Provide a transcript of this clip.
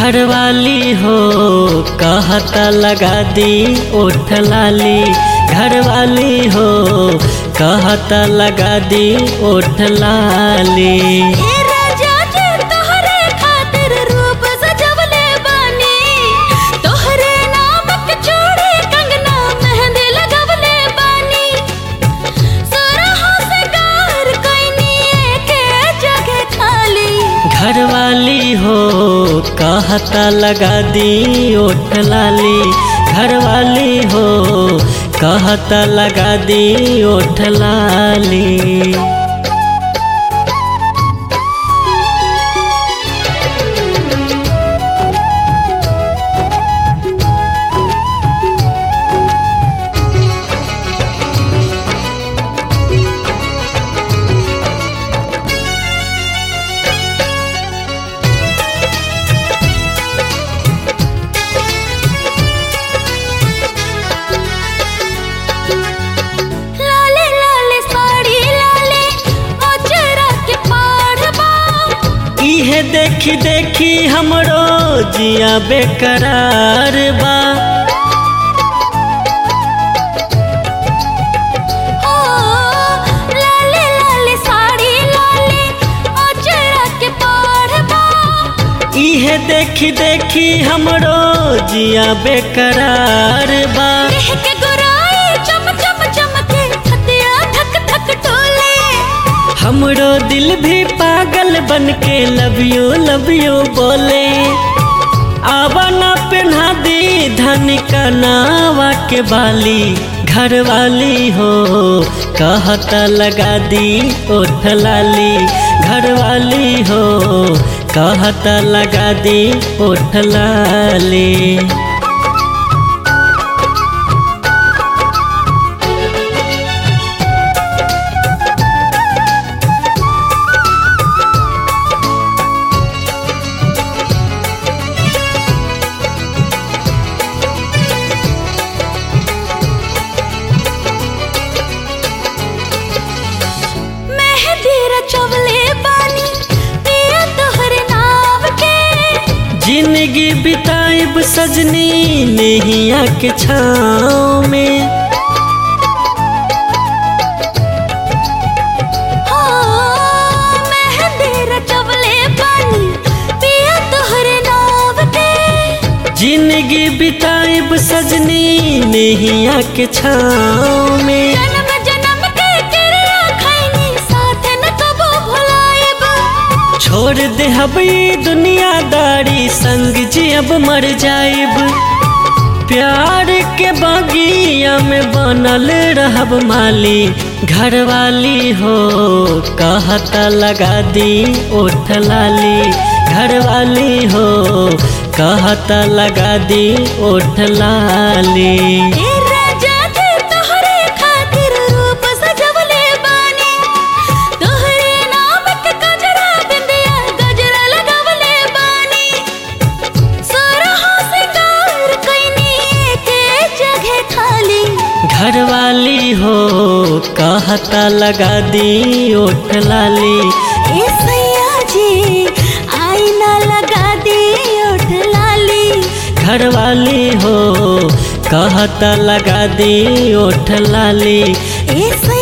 घरवाली हो कहता लगा दी ओठ लाली घरवाली हो कहता लगा दी ओठ लाली ए राजा जी तोहरे खातिर रूप सजवले बानी तोहरे नाम के चूड़ी कंगना मेहंदी लगवले बानी सोरहो से गार कोइनी के जगह खाली घरवाली हो कहता लगा दी ओठ लाली घरवाली हो कहता लगा दी ओठ लाली लाले लाले साड़ी लाले ओचरा के पाढ़बा इहे देखी देखी हमरो जिया बेकरार बा ओ लाले लाले साड़ी लाले ओचरा के पाढ़बा इहे देखी देखी हमरो जिया बेकरार बा देह के गोराई चम चम चमके हथिया धक धक टोले हमरो दिल भी पागल बन के लव यू लव यू बोले आवा ना पहना दी धन का नावा के बाली घरवाली हो कहता लगा दी ओठ लाली घरवाली हो कहता लगा दी ओठ लाली मेहंदी रचवले बानी पिया तोहरे नाम के जिंदगी बिताइब सजनी नैया के छाँव में हो मेहंदी रचवले बानी पिया तोहरे नाम के जिंदगी बिताइब सजनी नैया के छाँव में जन्म जन्म के किरिया खैनी साथ न कबो भुलाएब छोड़ दे हबी दुनियादारी संग जी अब मर जाइब प्यार के बागिया में बनल रहब माली घरवाली हो कहता लगा दी ओठ लाली घरवाली हो कहता लगा दी ओठ लाली ए राजा जी तोहरे खातिर रूप सजवले बानी तोहरे नाम के गजरा बिंदिया गजरा लगवले बानी सोरहो सिंगार कइनी के जगह खाली घरवाली हो कहता लगा दी ओठ लाली ए सैया जी आईना लगा दी ओठ लाली घरवाली हो कहता लगा दी ओठ लाली ए सैया